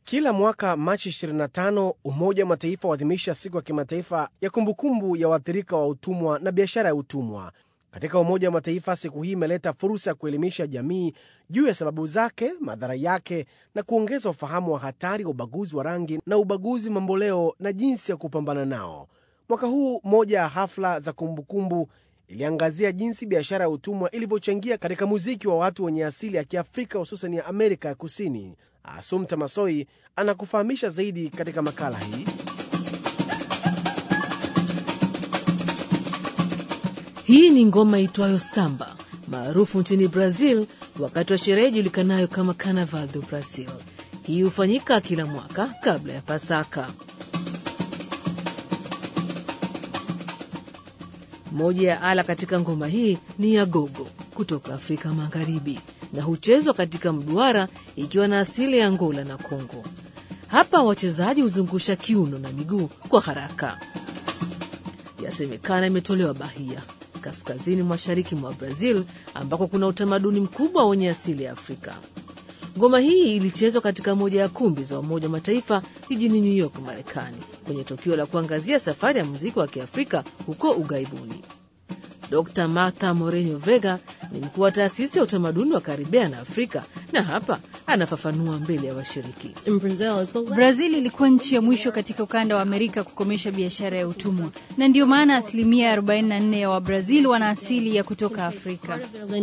Kila mwaka Machi 25 Umoja wa Mataifa huadhimisha siku ya kimataifa ya kumbukumbu ya waathirika wa utumwa na biashara ya utumwa. Katika Umoja wa Mataifa, siku hii imeleta fursa ya kuelimisha jamii juu ya sababu zake, madhara yake, na kuongeza ufahamu wa hatari wa ubaguzi wa rangi na ubaguzi mamboleo na jinsi ya kupambana nao. Mwaka huu moja ya hafla za kumbukumbu iliangazia jinsi biashara ya utumwa ilivyochangia katika muziki wa watu wenye asili ya Kiafrika, hususan ya Amerika ya Kusini. Asumta Masoi anakufahamisha zaidi katika makala hii. Hii ni ngoma itwayo samba maarufu nchini Brazil wakati wa sherehe ijulikanayo kama Carnaval do Brazil. Hii hufanyika kila mwaka kabla ya Pasaka. Moja ya ala katika ngoma hii ni ya gogo kutoka Afrika Magharibi na huchezwa katika mduara ikiwa na asili ya Angola na Kongo. Hapa wachezaji huzungusha kiuno na miguu kwa haraka. Yasemekana imetolewa Bahia, kaskazini mashariki mwa Brazil, ambako kuna utamaduni mkubwa wenye asili ya Afrika. Ngoma hii ilichezwa katika moja ya kumbi za Umoja wa Mataifa jijini New York, Marekani, kwenye tukio la kuangazia safari ya muziki wa Kiafrika huko ughaibuni. Dr Martha Moreno Vega ni mkuu wa taasisi ya utamaduni wa Karibea na Afrika, na hapa anafafanua mbele ya washiriki. Brazil ilikuwa nchi ya mwisho katika ukanda wa Amerika kukomesha biashara ya utumwa, na ndiyo maana asilimia 44 ya Wabrazil wana asili ya kutoka Afrika.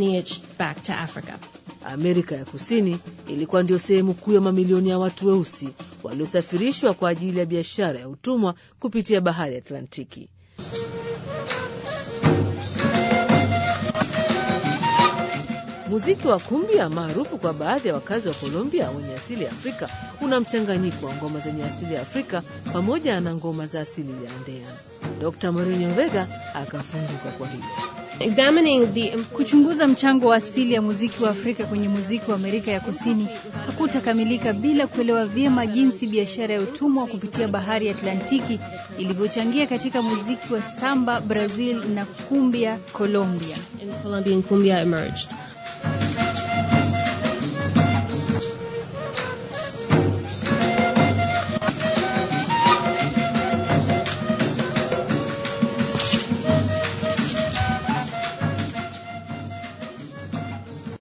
Amerika ya Kusini ilikuwa ndio sehemu kuu ya mamilioni ya watu weusi waliosafirishwa kwa ajili ya biashara ya utumwa kupitia bahari ya Atlantiki. Muziki wa kumbia maarufu kwa baadhi ya wakazi wa Colombia wenye asili ya Afrika una mchanganyiko wa ngoma zenye asili ya Afrika pamoja na ngoma za asili ya Andean. Dr Moreno Vega akafunguka kwa hilo. Kuchunguza mchango wa asili ya muziki wa Afrika kwenye muziki wa Amerika ya Kusini hakutakamilika bila kuelewa vyema jinsi biashara ya utumwa kupitia bahari ya Atlantiki ilivyochangia katika muziki wa samba Brazil na kumbia Colombia.